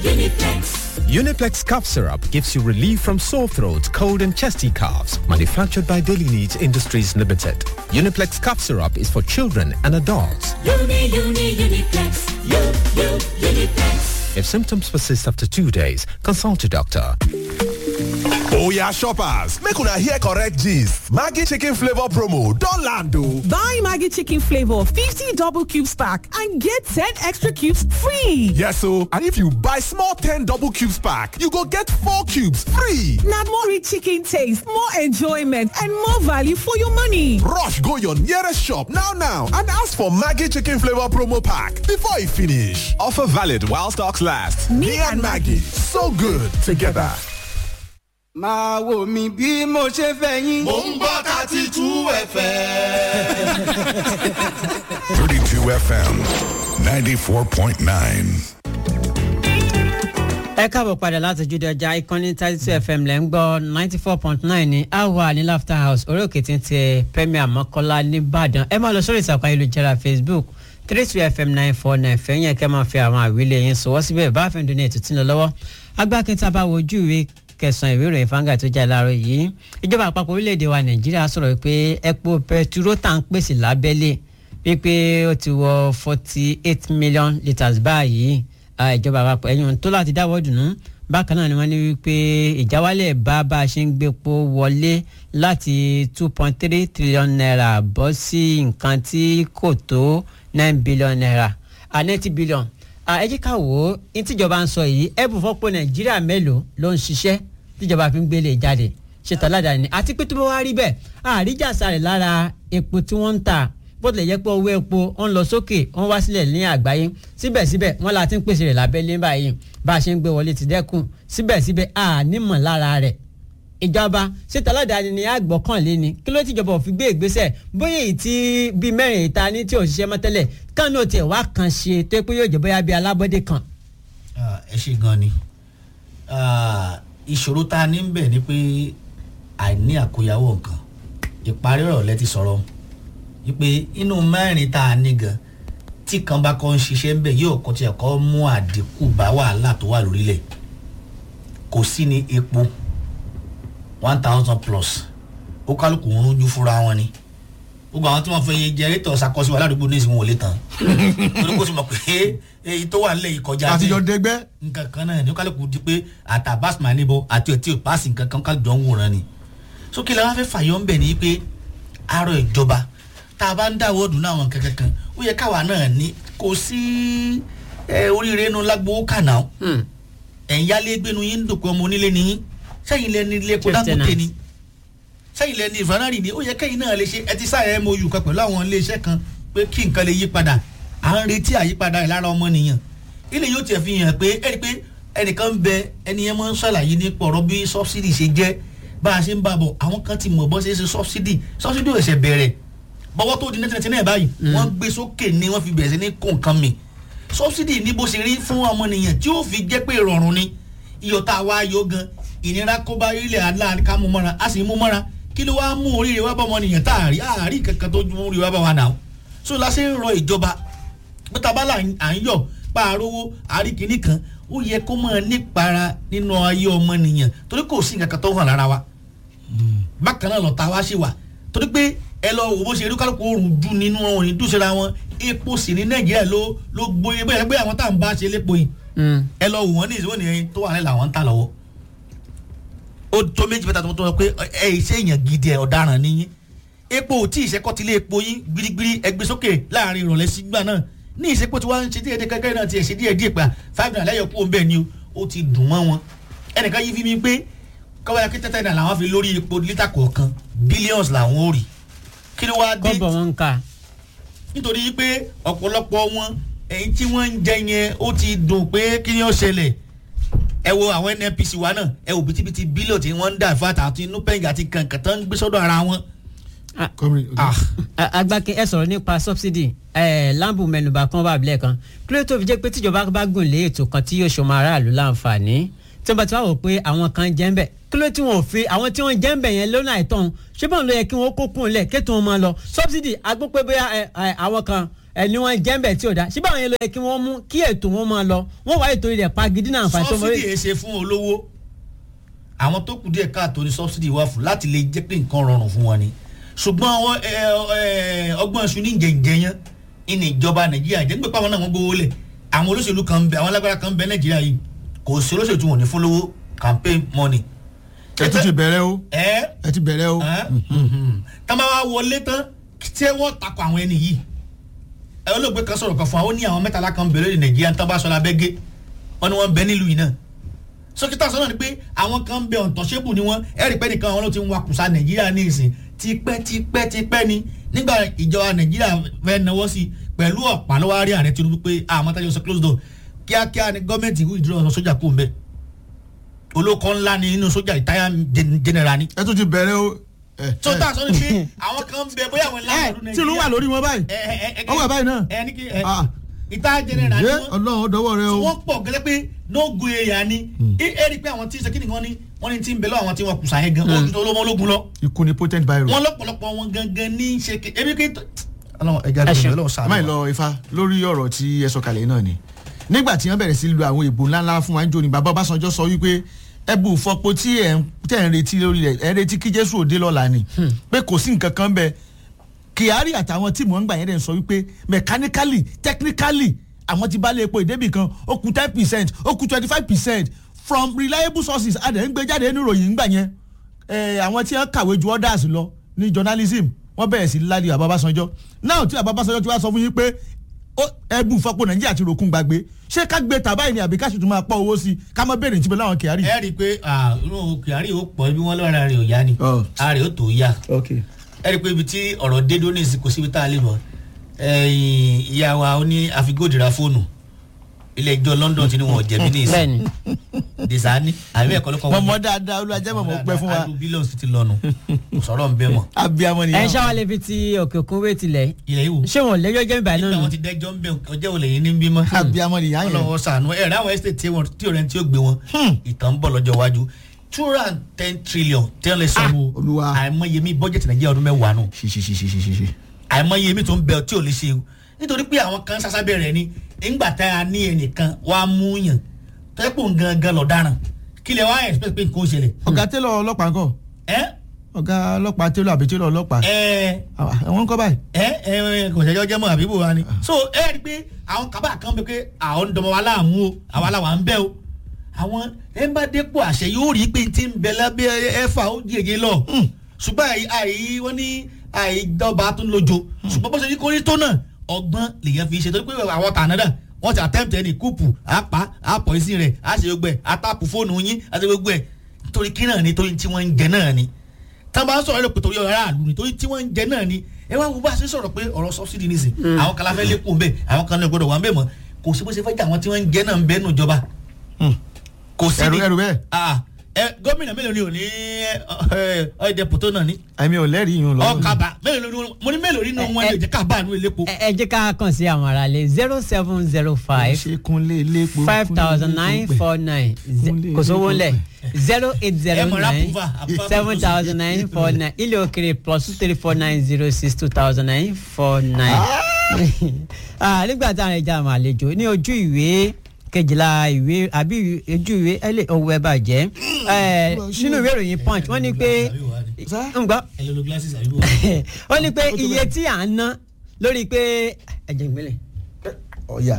Uniplex cough syrup gives you relief from sore throat, cold and chesty coughs. Manufactured by Daily Needs Industries Limited. Uniplex cough syrup is for children and adults. Uni, uni, Uniplex. U, U, Uniplex. If symptoms persist after two days, consult your doctor. oya shoppers make una hear correct gist maggi chicken flavour promo don land o. Buy Maggie Chicken Flavor 50 double cubes pack and get 10 extra cubes free. yes o and if you buy small ten double cubes pack you go get four cubes free. Now more rich chicken taste, more enjoyment, and more value for your money. rush go your nearest shop now now and ask for maggi chicken flavour promo pack before e finish. offer valid while stocks last. me and maggi so good together. máa wò mí bí mo ṣe fẹ́ yín. Mo ń gbọ́ thirty two ẹ̀fẹ̀. 32 FM 94.9. ẹ káàbọ̀ padà láti ojúde ọjà ìkànnì thirty two fm lẹ́ ń gbọ́ ninety four point nine ní awa ní laughter house orí òkè tí ń tẹ premier mọ́kọ́lá nìbàdàn ẹ máa lọ sórí ìtàkùn ayélujára facebook three two fm nine four nine fẹ́yìn ẹ̀kẹ́ máa fi àwọn àwílé yẹn sọ̀wọ́ síbẹ̀ bá fẹ́ dún ní ètò tí ń lọ lọ́wọ́ agbákinta bá wojú ìwé kẹsàn-án ìwé ìròyìn fanga tó jà láàárọ̀ yìí ìjọba àpapọ̀ orílẹ̀-èdè wa nàìjíríà sọ̀rọ̀ pé epo pẹtiró tá à ń pèsè lábẹ́lé wípé ó ti wọ forty eight million litres báyìí Ah, ìjọba àpapọ̀ ẹ̀yìn tó láti dáwọ́ dùnú bákan náà ni wọ́n ní wípé ìjáwálẹ̀ bá bá a ṣe ń gbépo wọlé láti two point three trillion naira bọ́ sí nǹkan tí kò tó nine billion naira ah, ninety billion Ah, ẹ jẹ́ ká wò ó ní tíjọba ń sọ yìí ẹ̀bùn fọ́pọ̀ nàìjíríà mélòó ló ń ṣiṣẹ́ tíjọba fi ń gbélé jáde ṣètò aládàáni àti pé tó bá wá rí bẹ́ẹ̀ àríjàsá rẹ̀ lára epo tí wọ́n ń tà bó tilẹ̀ jẹ́ pé owó epo ń lọ sókè ń wá sílẹ̀ ní àgbáyé síbẹ̀síbẹ̀ wọ́n la ti ń pèsè rẹ̀ lábẹ́lé báyìí bá a ṣe ń gbé wọlé ti dẹ́kun síbẹ̀síbẹ̀ a nímọ̀ lára rẹ̀ ìjọba ṣètò aládàáni ni àgbọ̀kànlé ni kí ló tìjọba ò fi gbé ìgbésẹ̀ bóyá èyí tí bíi mẹ́rin ìta ní tí ò ṣiṣẹ́ mọ́ tẹ́lẹ̀ kánú tiẹ̀ wá kan ṣe tó pé yóò jẹ́ bóyá bíi alábọ́dé kan. Ah, ẹ ṣe gan ni Ah, ìṣòro tá a ní bẹ̀ ni pé àìní àkóyawọ́ nǹkan ìparí ọ̀rọ̀ lẹ ti sọ̀rọ̀ wípé inú mẹ́rin tá a ní gan tí kan bá kọ́ ń ṣiṣẹ́ ń bẹ̀ yóò kọ́ tiẹ̀ kọ́ mú àdínkù bá wàhálà tó wà lórílẹ̀ kò sí ní epo one thousand plus ó kálukú ń rújú fúnra wọn ni gbogbo àwọn tí wọn fẹ́ jẹrìtọ̀ ṣàkóso aládùúgbò ní ìsìn wọn ò lè tán torí kó sì mọ̀ pé èyí tó wà nílẹ̀ yìí kọjá bẹ́ẹ̀ àtijọ́ dẹgbẹ́. nǹkan kan náà ní kálukú di pé àtàbás máa níbọ àti ọtí òpáàsì nǹkan kan kálukú jọ ń wòran ni sókè làwọn afẹ́ fàyọ̀ ń bẹ̀ ní pé àárọ̀ ìjọba tá a bá ń dáwọ́ ọdún náà àwọn nǹkan kankan ó yẹ káwa náà ní kò sí ẹ, oríire inú lágbó kànáà ẹ̀yin yálé gbénu yín ń dòpin ọmọ onílé ni yín sẹ́yìn lẹ́ni ilé epo Chief dangote tenant. ni sẹ́yìn lẹ́ni ìfanárì ni ó yẹ kẹ́yìn náà lè ṣe ẹ ti sáyẹn mou kan pẹ̀lú àwọn iléeṣẹ́ kan pé kí nǹkan lè yí padà à ń retí àyípadà ẹ̀ lára ọmọnìyàn ilé yóò tiẹ̀ fi hàn pé ẹni pé ẹnìkan ń bẹ ẹni yẹn máa ń ṣàlàyé nípa ọ̀rọ̀ bí sọ́bsidì ṣe jẹ́ bá a ṣe ń bá a bọ̀ àwọn kan ti mọ̀ bọ́ ṣe é ṣe sọ́bsidì sọ́bsidì ò ṣẹ̀ bẹ̀rẹ̀ bọ́wọ́ tó di nẹ́tẹ̀nẹ́tẹ̀ náà báyìí wọ́n gbé sókè ni wọ́n fi bẹ̀rẹ̀ sí ní kó nǹkan mi sọ́bsidì ní bó ṣe rí fún ọmọnìyàn tí ó fi jẹ́ pé ìrọ̀rùn ni iyọ̀ tá a wá yọ gan ìnira kó bá ilẹ̀ aláàrí ká mú mọ́ra a sì mú mọ́ra kí ló wá mú oríire wá bá ọmọnìyàn tá a rí àárí kankan tó ju oríire wá bá wa nà ó so la ṣe ń rọ ìjọba pé tabala à ń yọ pààrọwọ àríkìní kan ó yẹ kó máa nípara nínú ayé ọmọnìyàn torí kò sí nǹkan kan tó hàn lára wa bákan náà lọ́ta wá sí wa torí pé ẹ lọ wò bó ṣe rí kálukú oòrùn dùn nínú wọn ní dùsẹ̀ra wọn epo sì ní nàìjíríà ló ló gbóyè bẹ́ẹ̀ pé àwọn tá à ń bá ṣe lépo yìí ẹ lọ wò wọ́n ní ìṣòwò nìyẹn tó wà ní làwọn ń tà lọ́wọ́ ó tó méjì mẹ́ta tó tó sọ pé ẹ ìṣe èèyàn gidi ẹ ọ̀daràn níyìn epo ò tí ì ṣẹ́kọ́tilé epo yín gbirigbiri ẹgbẹ́ sókè láàrin ìrọ̀lẹ́ sígbà náà ní ìṣepọ̀ tí wọ́n ń ṣe díẹ̀ díẹ̀ kẹ́kẹ́ náà ti ẹ̀ ṣe díẹ̀ díẹ̀ pa five naira lẹ́yọ̀ kúrò bẹ́ẹ̀ ni o ó ti dùn mọ́ wọn ẹnìkan yí fi mi pé kọ́wé akí tẹ́tẹ́ náà làwọn fi lórí epo lítà kọ̀ọ̀kan billions làwọn ò rí kí ló wáá dé kọ́bọ̀ wọn ń ka nítorí pé ọ̀pọ̀lọpọ̀ wọn èyí tí wọ́n ń jẹ yẹn ó ti dùn pé kí ni ó ṣẹlẹ̀ ẹ wo àwọn nnpc wa náà ẹ wo bìtìbìtì bílíọ̀ tí wọ́n ń dà fata àti inú pẹ́ǹgì àti kàǹkàn tó ń gbé sọ́dọ̀ ara wọn. agbákin ẹ sọ̀rọ̀ nípa subsidy ẹ lambu mẹnuba kan wà bílẹ̀ kan kí ló tó fi jẹ́ pé tíjọba bá gùn lé ètò kan tí yóò ṣọmọ aráàlú láǹfààní tí wọ́n bá ti wá wò pé àwọn kan jẹ́ ń bẹ̀ kí ló tí wọ́n ò fi àwọn tí wọ́n jẹ́ ń bẹ̀ yẹn lọ́nà àìtọ́n ṣé báwọn ló yẹ kí wọ́n kó kún un lẹ̀ kí tí wọ́n máa lọ subsidy agbó pé bóyá ẹ, ẹ, àwọn kan ẹni wọn jẹ́ńbẹ̀ tí ò dá síbẹ̀ àwọn yẹn ló yẹ kí wọ́n mú kí ètò wọn máa lọ wọ́n wá ètò ilẹ̀ pagidi náà àǹfààní tó mọ sọ́sídì yẹn ṣe fún olówó àwọn tó kù díẹ̀ káàtó ní sọ́sídì wà fún láti lè jẹ́ pé nǹkan rọrùn fún wọn ni ṣùgbọ́n ọwọ́, ẹ, ẹ, ọgbọ́n ṣu ní jẹ̀ǹjẹ̀ yẹn ìní ìjọba nàìjíríà jẹ́ nígbà pàwọn náà wọ́n gbowó lẹ̀ àwọn olóṣèlú kan ń bẹ àwọn alágbára kan ń bẹ nàìjíríà yìí kò sí olóṣèlú tí wọn ò ní fún lówó campaign money. ẹ tún ti bẹ̀rẹ̀ o ẹ ẹ ti bẹ̀rẹ̀ o. tá a máa wá wọlé tán tí wọ́n takò àwọn ẹni yìí ẹ olóògbé kan sọ̀rọ̀ kan fún wa ó ní àwọn mẹ́tàlá kan bẹ̀rẹ̀ ní nàìjíríà tán bá sọ lábẹ́gẹ́ wọn ni wọ́n ń bẹ nílùú yìí náà sókítà sọ náà ni pé àwọn kan ń bẹ ọ̀ntọ́ṣẹ́bù ni wọ́n ẹ̀rí pẹ́ nìkan àwọn ló ti ń wakùsà nàìjíríà ní ìsìn tipẹ́ tipẹ́ tipẹ́ ni nígbà ìjọba nàìjíríà fẹ́ náwó sí pẹ̀lú ọ̀pá lọ́wọ́ àárẹ̀ ààrẹ tinubu pé àwọn tájọ sọ close door kíákíá ni gọ́ọ̀mẹ̀ntì ìwé ìdúró ọ̀sán sójà kú ń bẹ olóko ńlá ni nínú sójà ìtáyà general ni. ẹ tún ti bẹ̀rẹ̀ o. tó tà sọ ni pé àwọn kan ń bẹ bóyá àwọn ẹ ìlànà tí ló wà lórí wọn báyìí ó wà báyìí náà. ẹ ní kí ẹ Ah. ìta general ni Ǹjẹ́ wọ́n ọlọ́run dọwọ́ rẹ tí o. wọ́n pọ̀ gẹ́gẹ́ pé nógo èèyàn ni ẹ ẹ rí i pé àwọn tí sẹ́kìnì kan ní wọ́n ní tí ń bẹ lọ́wọ́ àwọn tí wọ́n kùsà yẹn gan wọ́n ju tó lọ́mọ ológun lọ ikú ni potent virus. wọ́n lọ́pọ̀lọpọ̀ wọn gangan ní ṣe ké ebi kí ọlọ́run ẹja Ẹ ṣeun. gbẹ̀mí ọlọ́run àmọ́ sàánú ìlọ ifá lórí ọ̀rọ̀ tí ẹ sọ kalẹ̀ náà ni nígbà tí wọ́n bẹ̀rẹ̀ sí lu àwọn ìbò ńláńlá fún wa ń jò ní bàbá ọbásanjọ́ sọ wípé ẹbù fọpo tí ẹ̀ ń tẹ̀ ń retí lórí rẹ̀ ẹ̀ ń retí kí jésù òde lọ́la ni pé kò sí nǹkan kan bẹ́ẹ̀ kyari àtàwọn tíìmù ọ̀ngbà yẹn dẹ̀ ń sọ wípé mechanically technically àwọn ti bá lé epo ìdébì kan ó kù ten percent ó kù twenty five percent from reliable sources adẹ̀ ń gbé jáde nínú ìròyìn ńgbà yẹn ẹ, àwọn tí wọ́n kàwé ju others lọ ní journalism wọ́n bẹ̀rẹ̀ sí lálẹ́ bàbá Ọbásanjọ́ náà tí bàbá Ọbásanjọ́ ti wá sọ fún yín pé ó- ẹbù fọpo Nàìjíríà ti ròkun gbàgbé ṣé ká gbé tàbá yìí ni àbí ká sì tún máa pọ̀ owó sí i ká má bèrè níbi láwọn kyari. ẹ rí i pé ah, inú kyari ó pọ̀ bí wọ́n lọ́ra rẹ̀ ò yá ni Oh. ara rẹ̀ ó tó yá okay. ẹ rí i pé ibi tí ọ̀rọ̀ dé dóní ìsìn kò síbi tá a lè mọ̀ ẹ̀yìn ìyá wa ó ní àfigódìrà fóònù ilé ẹjọ́ London ti ní wọn ò jẹ̀bi ní ìsìn bẹ́ẹ̀ni desani àbí ẹ̀kọ́ ló kọ́ mọ̀mọ́ dáadáa olùwàjẹ́ mọ̀mọ́ pẹ́ fún wa adu billions ti lọ́nu kò sọ̀rọ̀ ń bẹ́ mọ̀ abiyamọ ẹ nìyẹn. ṣáwa lè fi ti òkè òkun wé tilẹ̀ ilẹ̀ ìwò ṣé wọn ò lẹ́jọ́ jẹ́ ìbàdàn nígbà náà wọn ti dẹ́jọ́ ń bẹ̀ ọjọ́ òlẹ̀ yìí ní bímọ abiyamọ nìyẹn yẹn. ọlọ́wọ́ sànú ẹ̀ rẹ̀ àwọn estate tí wọn tí ò rẹ̀ tí ó gbé wọn ìtàn ń bọ̀ lọ́jọ́ iwájú two hundred and ten trillion tí wọ́n lè sanwó Olúwa. àìmọye mi bọ́jẹ̀tì nàìjíríà ọdún mẹ́wàá nù ṣiṣiṣiṣiṣi. àìmọye mi tó ń bẹ tí ò lè ṣe o nítorí pé àwọn kan sásábẹ́ rẹ̀ ni ńgbà tá a ní ẹnìkan wá mú yàn tẹ́pọ̀ gangan lọ́daràn kí lè wá expect pé nǹkan ó ṣẹlẹ̀ ọ̀gá télọ̀ ọlọ́pàá ńkọ́ ẹ́ ọ̀gá ọlọ́pàá télọ̀ àbí télọ̀ ọlọ́pàá ẹ́ àwọn ńkọ́ báyìí. ẹ ẹ kò ṣẹjọ jẹ mọ àbíbò wa ni. so ẹ rí i pé àwọn kaba kan bẹ pé àwọn ń dọmọ wa láàmú o àwa làwa ń bẹ o àwọn ẹ bá dépò àṣẹ yóò rí i pé ti ń bẹ lábẹ́ ẹ̀fà ó jẹjẹ lọ ṣùgbọ́n àyí àyí wọ́n ní àìdọ́ba tó ń lojo ṣùgbọ́n bó ṣe ní kórí tó náà ọgbọ́n lèyàn fi ṣe torí pé àwọn tànádà wọ́n ti attempt ẹni kúùpù àpá àpọ̀ ìsìn rẹ̀ àṣẹ gbogbo ẹ̀ àtàpù fóònù yín àti gbogbo ẹ̀ nítorí kí náà ni torí tí wọ́n ń jẹ náà ni tá a bá ń sọ̀rọ̀ lópin torí aráàlú ni torí tí wọ́n ń jẹ náà ni ẹ wá wo bá a ṣe sọ̀rọ̀ pé ọ̀rọ̀ subsidy ní sìn àwọn kan láfẹ́ lékún bẹ́ẹ̀ àwọn kan lè gbọ́dọ̀ wà ń bẹ̀ mọ́ kò sí bó ṣe fẹ́ jẹ́ àwọn tí wọ́n ń jẹ náà ń bẹ́ẹ̀ nù jọba kò sí ẹrù ni ẹrù bẹ́ẹ̀. Ah, ẹ gómìnà mélòó ni ò ní ọ̀ẹ́dẹ pòtó náà ní àmì ò lẹ́rìí yìí lọ. ọkàbà mélòó ni wọn- mo ní mélòó nínú wọn lè jẹ́ ká bá àánú elépo. ẹ ẹ jẹ́ ká kàn sí àwọn ará lé zero seven zero five ṣe kúnlé lépo. five thousand nine four nine kò sówó ńlẹ̀ zero eight zero Ẹ mọ̀ ra nine approval, approval seven thousand nine four nine ilé òkèrè plus two three four nine zero six two thousand nine four nine. Ah, nígbà táwọn ẹja àwọn àlejò ní ojú ìwé kejìlá ìwé àbí ojú ìwé ẹlẹ owó ẹ bàjẹ́ Eh, nínú ìwé ìròyìn punch wọ́n ní pé ń gbọ́ ẹ lọ lo glasses àbí wọ́n. wọ́n ní pé iye tí à ń ná lórí pé ẹ̀jẹ̀ ìgbélé ọ̀yà.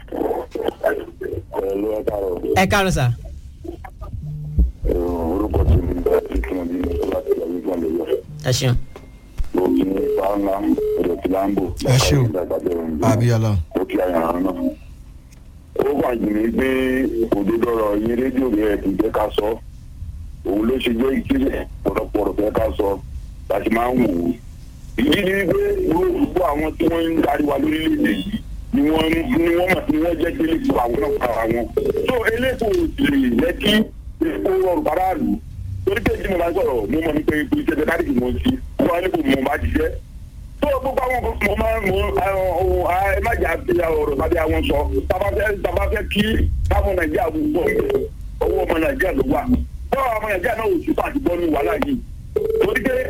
Pẹ̀lú ẹ̀ka rẹ̀ ẹ káàárọ̀ sà. orúkọ tí mi bá ti kí wọn bí mi tó láti lọ wípé lè yọ. ẹ ṣeun. Mo kí ní Fáńlá, Ọ̀dọ̀ tí Láńbò. Ẹ ṣé o. abiyala. Ó kí àyàrá náà. Ó wà jù mí pé òdodo ọ̀rọ̀ yín rédíò rẹ̀ ti jẹ́ ká sọ. Òun ló ṣe jẹ́ ìpínlẹ̀ pọ̀rọ̀pọ̀rọ̀ fẹ́ ká sọ. Láti máa ń wò ó. Ìdí ni pé gbogbo àwọn tí wọ́n ń darí wa lórílẹ̀-èdè yìí ni wọ́n ni wọ́n mọ̀ tí wọ́n jẹ́ délé fún àwọn náà para wọn. So elépo lè jẹ́ kí epo rọrùn faraàlú. Torí pé tí mo bá sọ̀rọ̀ mo mọ̀ ní pé ipò iṣẹ́ tẹ́lá dìbò mo ti wọ́n á ní kò mo bá ṣiṣẹ́. tó o gbogbo àwọn kan mo máa ń mú ohun ẹ má jà fi ọ̀rọ̀ tàbí àwọn sọ tàbá fẹ́ tàbá fẹ́ kí káwọn nàìjíríà wù bọ́ owó ọmọ nàìjíríà ló wà. bọ́ọ̀ ọmọ nàìjíríà náà ò sí pàtì bọ́ ní wàhálà yìí. torí pé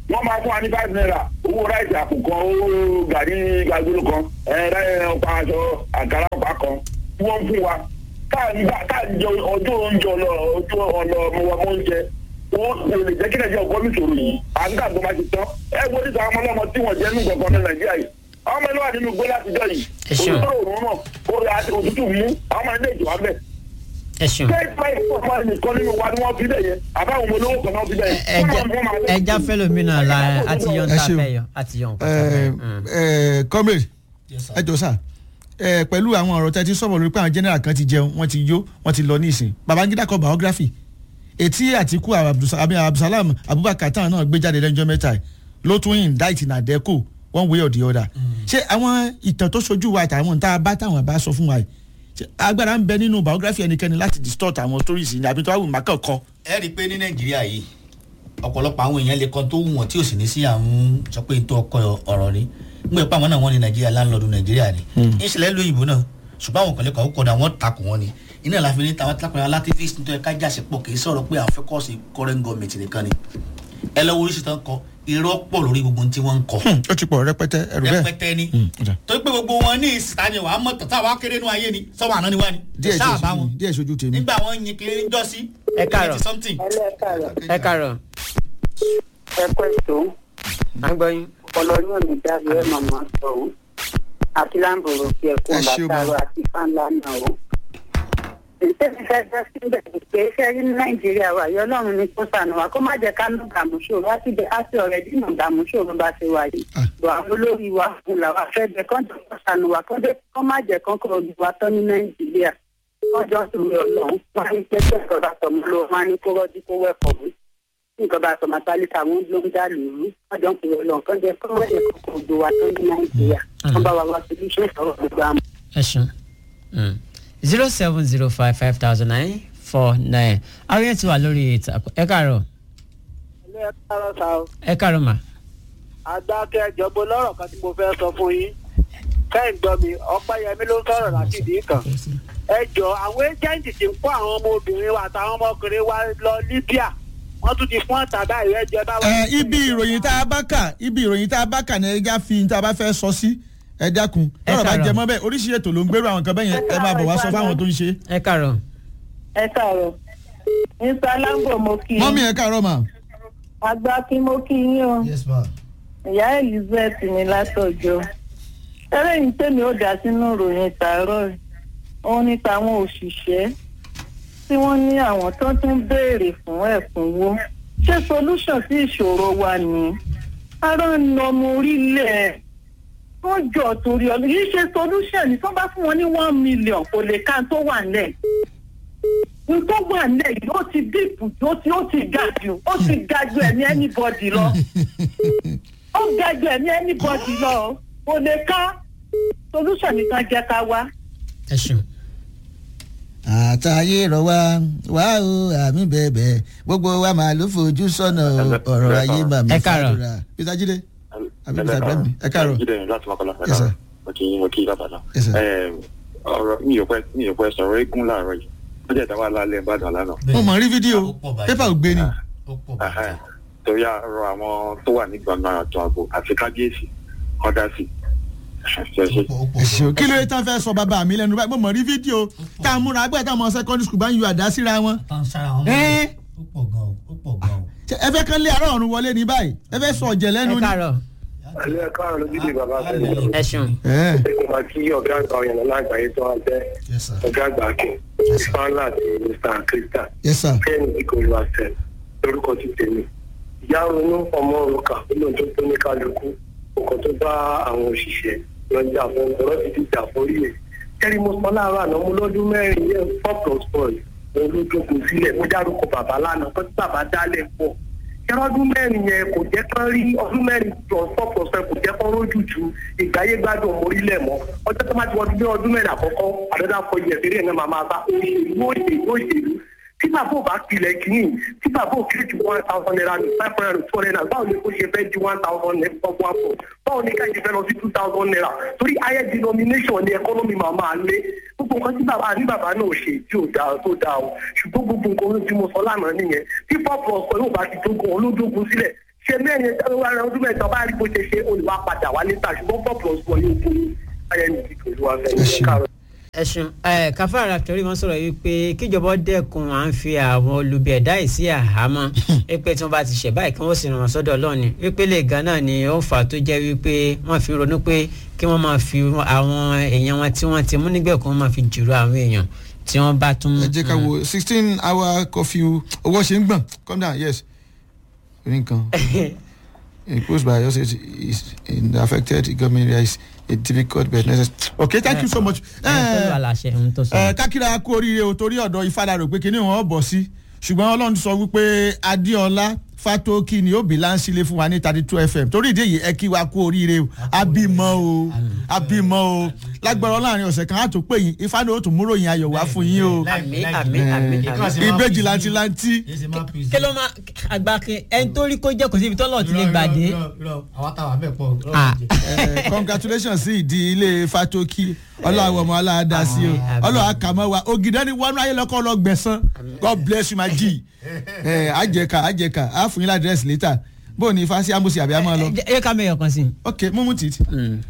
wọ́n máa fún wa ní five naira owó ráìsì àpò kan owó gàrí gàgbélé kan ẹ̀ẹ́dẹ́ ọ̀pá aṣọ àkàrà ọ̀pá kan tí wọ́n ń fún wa káàdì jẹ ọjọ́ oúnjẹ ọlọ ọjọ́ ọlọ ọmọ oúnjẹ wọ́n kò lè jẹ́ kí nàìjíríà kọ́ níṣòro yìí àǹkà tó máa ti tán ẹ wo níta ọmọ ọlọ́mọ tí wọ́n jẹ́ nínú gbọ̀ngàn ní nàìjíríà yìí ọmọ ẹni wà nínú gbé látijọ́ yìí òtútù òórùn náà orí àti òtútù mú ọmọ ẹni èjò wá bẹ̀. ẹ ṣeun. ṣé ìfẹ́ ìfọ̀fọ̀ nìkan nínú wa ni wọ́n fi bẹ̀ yẹn àbáwọn ọmọ olówó kan náà fi bẹ̀ yẹn. ẹja fẹlẹmínà la àti yọ nta fẹ yọ àti yọ nǹkan fẹ. comrade ẹ jọ sá pẹ̀lú àwọn ọ̀rọ̀ tẹ́tí sọ̀rọ̀ lórí pé àwọn general kan ti jẹun wọ́n ti yó wọ́n ti lọ ní ìsìn babangida kọ biography etí àtìkú abdulsalam abubakar táwọn náà gbé jáde lẹ́jọ́ mẹ́ta ló tún indict nàdẹ́kò one way or the other ṣé àwọn ìtàn tó ṣojú wa àtàwọn tá a bá táwọn bá sọ fún wa yìí agbára ń bẹ nínú biography ẹnikẹ́ni láti distort àwọn stories ní àbí tó wà wù má kàn kọ. ẹ rí i pé ní nàìjíríà yìí ọ̀pọ̀lọpọ̀ àwọn èèyàn lè kan tó wù wọ́n tí ò sì ní sí àwọn sọ pé tó ọkọ ọ̀rọ̀ ni ń gbé pàmò náà wọ́n ní nàìjíríà láńlọ́ọ̀dù nàìjíríà ni ìṣẹ̀lẹ̀ lóyìnbó náà ṣùgbọ́n àwọn kan lè kọ́ kọ́dà wọ́n takò wọ́n ni iná la fi ní tàwọn alápẹ̀rẹ̀ alátífíìsì nítorí ká jà sí pọ̀ kì í sọ̀rọ̀ pé àwọn fẹ́ kọ́ sí current government nìkan ni ẹ lọ́wọ́ oríṣi tán kọ irọ́ pọ̀ lórí gbogbo tí wọ́n ń kọ. ó ti pọ̀ rẹpẹtẹ ẹrù bẹ́ẹ̀ rẹpẹtẹ ni torí pé gbogbo wọn ní ìsìta ni wàá mọ̀ tọ́tà wàá kéré nú ayé ni sọ́wọ́n àná ni wá ni. díẹ̀ sojú díẹ̀ sojú tèmi. nígbà wọn yin kiri ń jọ sí. ẹ káàrọ̀ ẹ káàrọ̀. ẹ pẹ́ tó. à ń gbọ́ yín. ọlọ́run ò ní dábì ẹ̀ màmá sọ ọ́ àti láǹbòrò kí ẹ kó látàrọ àti fáńlá náà o ìṣèlú fẹ́ fẹ́ síbẹ̀ pé iṣẹ́ rí ní nàìjíríà wà yọ ọlọ́run ní kó sànù wa kó má jẹ́ ká ló dààmú ṣòro wá síbẹ̀ á sì ọ̀rẹ́ dínà dààmú ṣòro bá ṣe wà yìí lọ àwọn olórí wa kù làwa fẹ́ bẹ kán jọ kó sànù wa kó má jẹ́ kán kó ojú wa tán ní nàìjíríà wọ́n jọ sọ̀rọ̀ ọlọ́run wọ́n á ní pé pé ìjọba sọmọ ló wọ́n á ní kó rọ́jú kó wẹ̀kọ̀ wí ìjọba sọmọ tálíkà wọn ló ń dà lóru wọ́n jọ ń pè ọlọ́run kán jẹ́ kó wọ́n jẹ́ kó kó ojú wa tán ní nàìjíríà wọ́n bá wa wá solution sọ̀rọ̀ gbogbo àmọ́. ẹ ṣeun zero seven zero five five thousand nine four nine àwọn yẹn ti wà lórí ìtàkùn ẹ káàárọ̀. ẹ káàárọ̀ sá o. ẹ káàárọ̀ mà. àgbàkẹ́ ìjọba lọ́rọ̀ kan tí mo fẹ́ sọ fún yín kẹ́hìn gbọ́ mi ọ̀pẹ́yẹmí ló ń sọ̀rọ̀ láti ìdí kan. ẹ jọ àwọn ẹ́jẹ̀ǹtì ti ń kó àwọn ọmọ obìnrin wa àtàwọn ọmọkùnrin wa lọ libya wọ́n tún ti fún ọ̀tàdá ìrẹ́jẹ báwọn. ẹ ibi ìròyìn tá a bá kà ibi ìròyìn tá a bá kà ní ẹja fi tá a bá fẹ́ sọ sí ẹ dákun lọ́rọ̀ bá jẹ mọ́ bẹ́ẹ̀ oríṣiríṣi ètò ló ń gbèrú àwọn nǹkan bẹ́ẹ̀ yẹn ẹ máa bọ̀ wá sọ fáwọn tó ń ṣe. ẹ káàárọ̀. ẹ káàárọ̀ mr lambo mo kí mọ́mí ẹ káàárọ̀ mà. àgbà kí mo kí yín o yes ma. ìyá elizabeth ní látọjọ ẹlẹ́yìn tèmi ó dá sínú ìròyìn tààrọ̀ òun ní tàwọn òṣìṣẹ́ tí wọ́n ní àwọn tó tún béèrè fún ẹ̀kúnwó ṣé solution sí ìṣòro wa ni ará ń nà ọmọ orílẹ̀ wọ́n jọ torí ọdún yìí ṣe solution ní tó bá fún wọn ní one million kò lè ká tó wà nílẹ̀ n tó wà nílẹ̀ yìí ó ti dìpù ó ti ó ti ga jù ó ti ga jù ẹ̀mí anybody lọ ó ga jù ẹ̀mí anybody lọ kò lè ká solution nìkan jẹ́ ká wá. ẹ ṣeun. àtàyè rọ wá wá o àmì bẹ̀bẹ̀ gbogbo wa máa ló fojú sọ́nà ọ̀rọ̀ ayé màmí ẹ káàárọ̀. peter jide àbí peter ibrahim ẹ káàárọ̀. jíde láti mọ́kànlá Yes, sir. mo kì í mo kì í látàlá. Yes, sir. ọ̀rọ̀ mi ò pẹ́ mi ò pẹ́ sọ̀rọ̀ eégún láàárọ̀ yìí ó jẹ́ ìdáwà lálẹ́ ìbàdàn lánàá. mo mọ̀ rí fídíò pépà ò gbé ni. Ẹhẹ́n. torí àrọ àwọn tó wà ní gbọ̀ngàn àtọ̀ ààbò àti kábíyèsí kọ́dá sí. ẹ̀sìn kí ló yẹ tán fẹ́ sọ bàbá mi lẹ́nu báyìí mo mọ̀ rí fídíò tá a múra agbẹ́ táwọn secondary school bá ń yọ àdá síra wọn. Ẹ́. Ṣé ẹ fẹ́ kán lé àárọ̀ ọ̀run wọlé ní báyìí ẹ fẹ́ sọ ọ̀jẹ̀ lẹ́nu ẹ ni. káàárọ̀. ẹlẹ́ káàrọ̀ ló dídì bàbá fẹ́ẹ́ ẹ ṣeun. ẹ̀kọ́ máa kí ọ̀gá àgbà ọ̀yàn lọ́la àgbáyé tó wá jẹ́ ọ̀gá àgbà akin fáńlá àti mr krista Yes, sir. kẹ́hìn ìkòlù àṣẹ lórúkọ ti tèmi ìyá ronú ọmọ òrùka nínú tó tó ní kálukú ọkọ̀ tó bá àwọn òṣìṣẹ́ lọ́jà fún ọ̀rọ̀ ti dìjà forí rẹ̀ kẹ́rì mo sọ láàárọ̀ àná mo lọ́dún mẹ́rin yẹn four plus four mo ló jókòó sílẹ̀ mo dárúkọ bàbá lánàá tó tí bàbá dálẹ̀ pọ̀ kẹ́rọ ọdún mẹ́rin yẹn kò jẹ́ kán rí ọdún mẹ́rin plus four plus five kò jẹ́ kán rójú ju ìgbáyé gbádùn ọmọ orílẹ̀ mọ́ ọjọ́ tó má ti wọ́n ti gbé ọdún mẹ́rin àkọ́kọ́ àdọ́dá fọ ìyẹ̀fẹ́rẹ́ ẹ̀ náà máa máa bá òṣèlú òṣèlú òṣèlú tí bàbá ò bá pilẹ̀ kìíní tí bàbá ò kéré ju one thousand naira ní five hundred and two hundred naira báwo ni kò ṣe fẹ́ di one thousand naira ọgbọ́n àpò báwo ni ká ṣe fẹ́ lọ sí two thousand naira torí higher denomination ni economy máa máa lé gbogbo nǹkan tí bàbá ní bàbá náà ṣe tí ò dáa tó dáa o ṣùgbọ́n gbogbo nǹkan tí mo sọ lánàá nìyẹn tí four plus four yóò bá ti dógún olódógún sílẹ̀ ṣe mẹ́rin wà lọ ọdún mẹ́ta bá rí bó ṣe ṣe olùwà padà wá létà ṣùgbọ́n four plus one yóò fún ayẹyẹ nìyí tó olùwà fẹ́ ní káàrọ̀. ẹ̀sùn ẹ̀ káfáàrà torí wọn sọ̀rọ̀ yìí pé kíjọba dẹ́kun à ń fi àwọn olubi ẹ̀dá yìí sí àhámọ́ wípé tí wọ́n bá ti ṣẹ̀ báyìí kí wọ́n sì ràn wọ́n sọ́dọ̀ ọlọ́ọ̀ni wípé lè gan náà ni ó ń fà tó jẹ́ wípé wọ́n fi ronú pé kí wọ́n máa fi àwọn èèyàn wọn tí wọ́n ti mú nígbẹ̀kún wọ́n máa fi jùrọ̀ àwọn èèyàn tí wọ́n bá tún. ẹ jẹ́ ká wo sixteen hour curfew owó ṣe ń gbọ̀n calm down yes orí nǹkan imposed by us is in the affected government area is a difficult but necessary. okay thank you so much. ẹ kákìrà kú oríire o torí ọ̀dọ̀ ìfadàrò pé kíní wọn bọ̀ sí ṣùgbọ́n ọlọ́run sọ wípé adéọlá fatoki ni ó bí láǹsílẹ̀ fún wa ní thirty two fm torí ìdí èyí ẹ kí wa kú oríire o abímọ o abímọ o lágbára láàrin ọ̀sẹ̀ kan á tó pè yín ifá ni ó tún múrò yín ayọ̀ wá fún yín o àmì àmì àmì ìbejì lantilanti. kí ló máa àgbà kí ẹni tó rí kó jẹ́ kò síbi tọ́lọ̀ ti lè gbàdé. àwọn táwa bẹ̀ pọ̀. congratulations sí ìdí ilé fatoki ọlọ́wọ́ ọmọ aláàdá sí o ọlọ́wọ́ àkàmọ́ wa ògìdá ni wọnú ayé lọ́kọ́ lọ gbẹ̀sán god bless you my g àjẹká àjẹká á fún yín ládírẹ́sì létà bó o ní ifá sí amúsí àbí àmọ́ lọ. ẹ ká mẹ́yọ̀ kan sí i. ok mú mú títí.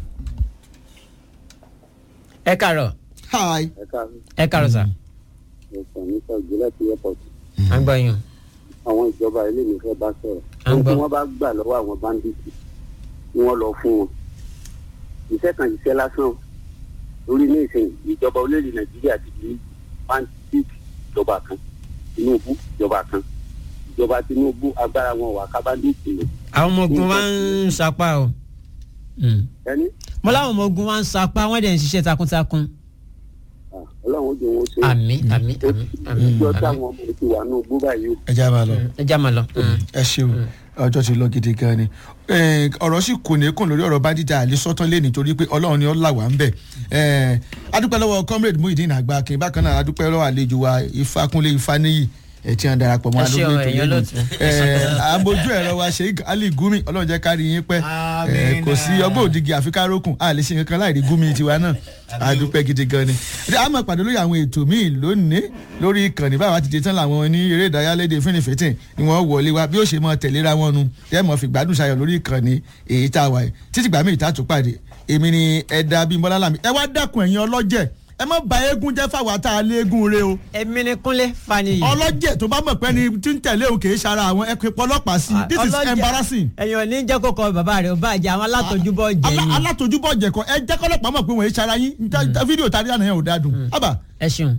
ẹ kàrọ̀. hi. ẹ kàrọ̀ sà. ẹ̀sán ní sọ́jú láti airport. à ń gbọ́ yín. àwọn ìjọba ilé mi fẹ́ bá sọ̀rọ̀. À ń gbọ́. ohun tí wọ́n bá gbà lọ́wọ́ àwọn báńdíìtì ni wọ́n lọ fún wọn. iṣẹ́ kan iṣẹ́ lásán lórí ní ìsìn ìjọba orílẹ̀-èdè nàìjíríà ti di báńdíìtì ìjọba kan tinubu ìjọba kan ìjọba tinubu agbára wọn wà ká báńdíìtì lò. àwọn ọmọ ogun wa ń sapá o. ẹni mo láwọn ọmọ ogun wa ń sapá wọn dẹ̀ ń ṣiṣẹ́ takuntakun. ọlọ́run ó jẹ́ wọn ṣe. àmì àmì àmì àmì. ìjọ táwọn ọmọ ti wà ní ogbó báyìí o. ẹ já máa lọ. ẹ já máa lọ. ẹ ṣeun ọjọ́ ti lọ gidi gan ni Eh, ọ̀rọ̀ sì kò ní kùn lórí ọ̀rọ̀ bádìjà àlè sọ́tán lé nítorí pé ọlọ́run ni ó là wá ń bẹ̀ Eh, adúpẹ́ lọ́wọ́ comrade muhyiddin àgbàkin bákan náà adúpẹ́ lọ́wọ́ àlejò wa ifákúnlé ifáníyì ẹ̀ tí wọ́n darapọ̀ mọ́ Ẹ ṣé o, alóògbé ẹ̀yin olóòtú. àbójú ẹ̀rọ wa sheik ali gumi ọlọ́run jẹ́ kárí yín pẹ́ Eh, kò sí ọgbọ́n òdìgí àfikárókùn a lè ṣe nǹkan láì rí gumi tiwa náà adúpẹ́ gidi gan ni ẹ á máa pàdé lórí àwọn ètò míì lónìí lórí ìkànnì báwa ti dé tán làwọn ní eré ìdárayá léde fínnífínní ni wọ́n wọlé wa bí ó ṣe máa tẹ̀léra wọn nu ẹ mọ̀ fi gbádùn ṣayọ̀ lórí ìkànnì èyí tá a wà yìí títí gbàmí ìta tó pàdé èmi ni ẹ̀dá bíi mọ́lá làmì ẹ wá dákun ẹ̀yin ọlọ́jẹ̀ ẹ má ba eégún jẹ́ fáwọn tá a lé eégún re o. èmi ni kúnlé fani. ọlọ́jẹ̀ tó bá mọ̀ pé ni tí ń tẹ̀lé òun kì í ṣara àwọn ẹ pé pọlọ́pàá sí i this is Ọlọ́jẹ̀- embarrassing. ẹ̀yin ò ní jẹ́ kó kọ bàbá rẹ̀ ó bá jẹ́ àwọn alátojúbọ̀ jẹ́ Alá- ni. alátojúbọ̀ jẹ̀kọ́ ẹ jẹ́ kọ́lọ́pàá mọ̀ pé wọ́n ń ṣara yín Nta- nta fídíò tàbí àná yẹn ò dáa dùn. ábà. ẹ ṣeun.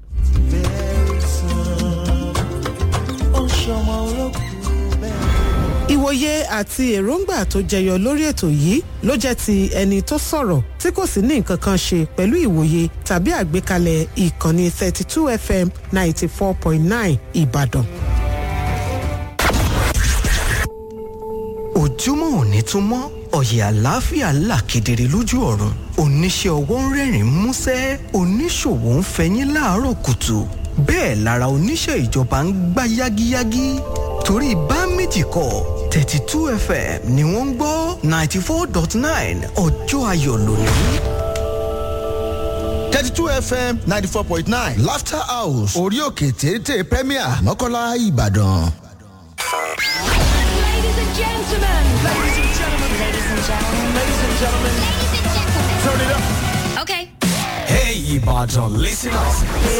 ìwòye àti èròǹgbà tó jẹyọ lórí ètò yìí ló jẹ́ ti ẹni tó sọ̀rọ̀ tí kò sì ní nǹkan kan ṣe pẹ̀lú ìwòye tàbí àgbékalẹ̀ ìkànnì 32 fm 94.9 ìbàdàn. ojúmọ́ òní tún mọ́ ọ̀yẹ̀ àlàáfíà là kedere lójú ọ̀run oníṣẹ́ ọwọ́ ń rẹ́rìn músẹ́ oníṣòwò ń fẹyín láàárọ̀ kùtù bẹ́ẹ̀ lára oníṣẹ́ ìjọba ń gbá yágíyágí torí bá méjì kọ thirty two fm ni wọ́n ń gbọ́ ninety four dot nine ọjọ́ ayọ̀ lónìí. thirty two fm ninety four point nine laughter house orí òkè téńté premier mọ́kànlá ìbàdàn. Ladies and gentlemen. Ladies and gentlemen. Ladies and gentlemen. Ladies and gentlemen. Ladies and gentlemen. Turn it up. Okay. Hey, Ibadan listeners.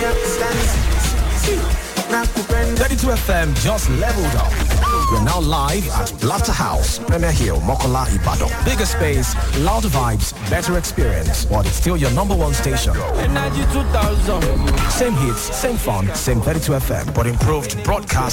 32 FM just leveled up. We're now live at Laughter House, Premier Hill, Mokola, Ibadan. Bigger space, louder vibes, better experience, but it's still your number one station. Energy 2000. Same hits, same fun, same 32 FM, but improved broadcast